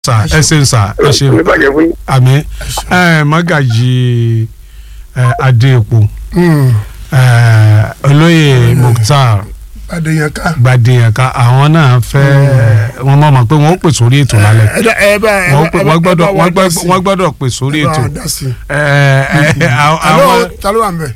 sà ẹ ṣeun sà ẹ ṣeun ní bàjẹ́ fún yín. àmì ẹ mọ́gàjì ẹ adéèpo ẹ olóyè mukhtar adéyànká. gbadeyànká àwọn náà fẹ́ wọn mọ̀ mọ̀ pé wọ́n ó pè sórí ètò lálẹ́ ẹ dá- ẹ bá ẹ wọ́n bá- pè- ẹ bá- wọ́n ẹ gbọ́dọ̀ bá wa wọ́n dá gbọ́- sí. wọ́n gbọ́dọ̀ pè sórí ẹ bá ètò wa dá sí. ẹ ẹ àwọn hello ta ló wà ń bẹ̀.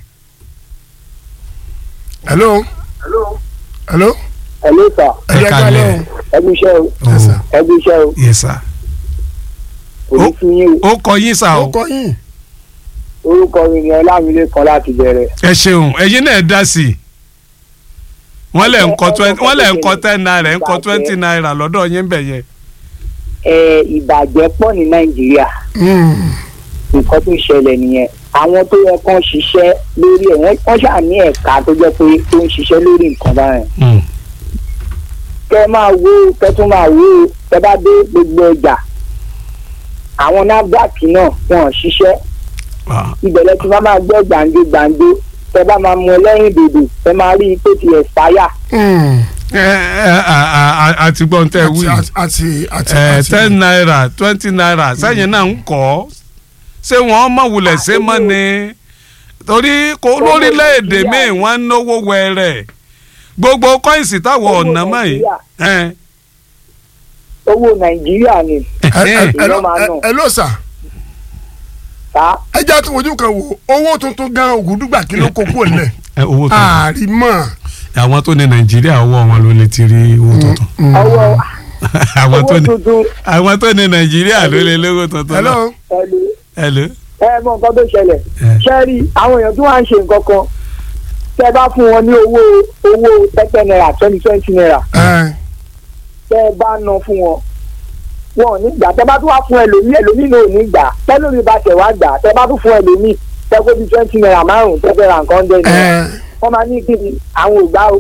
hello hello hello sir ẹ jẹ́ ká kalẹ̀. lẹ́hìn. ẹbí iṣẹ́ o Yes, sir. ẹbí iṣẹ́ o yes sir òní fún yín o ó kọ yín sà ó o kọ yín. orúkọ mi ni ọlámilékan láti bẹ̀rẹ̀. ẹ ṣeun ẹ̀yin náà dá sí i wọ́n lẹ̀ ń kọ twenty wọ́n lẹ̀ ń kọ ten naira ń kọ twenty naira lọ́dọ̀ yín bẹ̀ yẹn ẹ ìbàjẹ́ pọ̀ ní nàìjíríà Mm. nǹkan tó ṣẹlẹ̀ nìyẹn àwọn tó yẹ kán ṣiṣẹ́ lórí ẹ̀ wọ́n wọ́n ṣáà ní ẹ̀ka tó jẹ́ pé tó ń ṣiṣẹ́ lórí nǹkan báyẹn. Hmm. kẹ́ máa wo kẹ́ tún máa wo kẹ́ bá dé gbogbo ọjà àwọn nafdac náà wọn ò ṣiṣẹ́ Ah. ìbẹ̀rẹ̀ tí wọ́n máa gbọ́ gbàǹjo gbàǹjo tẹ́ bá máa mú ẹlẹ́yìn dòdò tẹ́ máa rí i pé ti expire. Mm. ẹ ẹ a- a- a- àti gbọ́n tẹ́ wí àti àti àti ẹ àti- ten naira twenty naira sẹ́yìn náà ń kọ́ ṣé wọ́n mọ̀ wulẹ̀ ṣé mọ́ ni torí kò lórílẹ̀‐èdè míì wọ́n ń náwó wẹ̀rẹ̀ gbogbo kọ́ìnsì táwọn ọ̀nà mọ̀ yìí ẹ owó nàìjíríà ni ẹ ẹ ẹ ìyẹn ló- máa ẹ- nà. ẹ ló sà ta ẹ jẹ́ àti ojú kan wò owó tuntun gan ògùdùgbà kí ló kó kúrò nílẹ̀ ẹ owó tuntun àrímọ̀. àwọn tó ní nàìjíríà ọwọ́ wọn ló lè ti rí owó tuntun ọwọ́ àwọn tó owó ní tuntun àwọn tó ní nàìjíríà ló lè lówó tuntun hello náà ẹlò hello ẹ mọ nǹkan tó ṣẹlẹ̀ ẹ ṣẹ́rí àwọn èèyàn tí wọ́n á ń ṣe nǹkan kan tẹ́ bá fún wọn ní owó owó tẹ́tẹ́ náírà twenty twenty naira ẹ tẹ́ bá ná fún wọn wọn ò ní gbà tẹ́ bá tún wá fún ẹlòmíì ẹlòmíì náà ò ní gbà tẹ́lómi bá tẹ̀ wá gbà tẹ́ bá tún fún ẹlòmíì tẹ́ kó bí twenty naira márùn-ún tẹ́ fẹ́ ra nǹkan dẹ́ ni ẹ wọ́n máa ní kí ni àwọn ò gbà o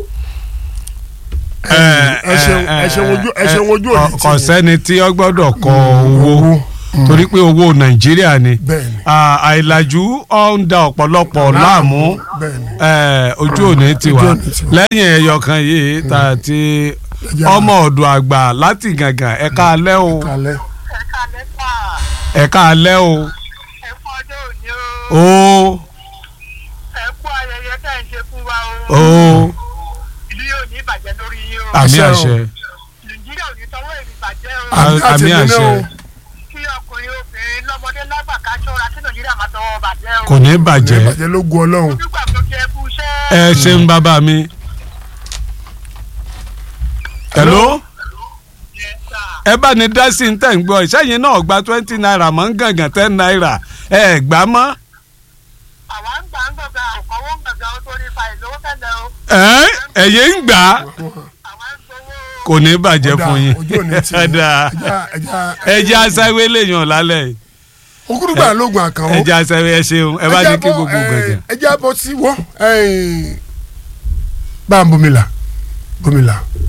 ẹ ṣeun ẹ ṣeun ojú ẹ ṣeun ojú òní tì kò yín. sẹ́ni tí ó gbọ́dọ̀ kọ owó torí pé owó nàìjíríà ni bẹ́ẹ̀ni Ah, àìlàjú ó ń da ọ̀pọ̀lọpọ̀ láàmú bẹ́ẹ̀ni Eh, ojú òní ti wá Ojú òní ti wá. lẹ́yìn ẹyọ kan yìí tá a ti Ẹja- ọmọ ọ̀dọ̀ àgbà láti gàngàn ẹ̀ka alẹ́ o kalẹ̀ ẹ̀ka lẹ́fà ẹ̀ka alẹ́ o ẹ̀kú ọjọ́ òní o o ẹ̀kú ayẹyẹ tẹ̀ ń ṣe fún wa o o ìlú yóò ní ìbàjẹ́ lórí yín o àmì Àṣẹ o. àṣẹ nàìjíríà ò ní tọwọ́ èmi bàjẹ́ o Àmì- àmì àti èmi àṣẹ náà o. kí ọkùnrin obìnrin lọ́mọdé lágbà ká ṣọ́ra kí nàìjíríà máa tọwọ́ bàjẹ́ o kò ní bàjẹ́ ìbàjẹ́ ló gun ọlọ́run nígbà tó jẹ́ kú iṣẹ́ ẹ ṣeun bàbá mi. hello yẹn sà ẹ bá ní dá sí ní tẹ̀ ń gbọ́ ìṣẹ́yìn náà gba twenty naira mọ́ ń gàngàn ten naira ẹ gbà mọ́ àwa ń gbà ń gbọ̀ngàn àkọ́wọ́ ń gbọ̀ngàn ó tó ní fa ìlówó tẹ́lẹ̀ o ẹ ẹ̀yẹ́ ń gbà á àwa ń gbowó o. kò ní bàjẹ́ Ó dáa, fún yín ojú òní tì yín. Dáa. ẹja ẹja ẹ jẹ́ aṣáwé lèèyàn lálẹ́ yìí. ògùdùgbà lóògùn àkànwó ẹ jẹ́ aṣáwé ẹ ṣeun ẹ bá ní kí gbogbo gbẹ̀gẹ̀. ẹ jẹ́ bọ́ sí wọ́ bá ń bomila bomila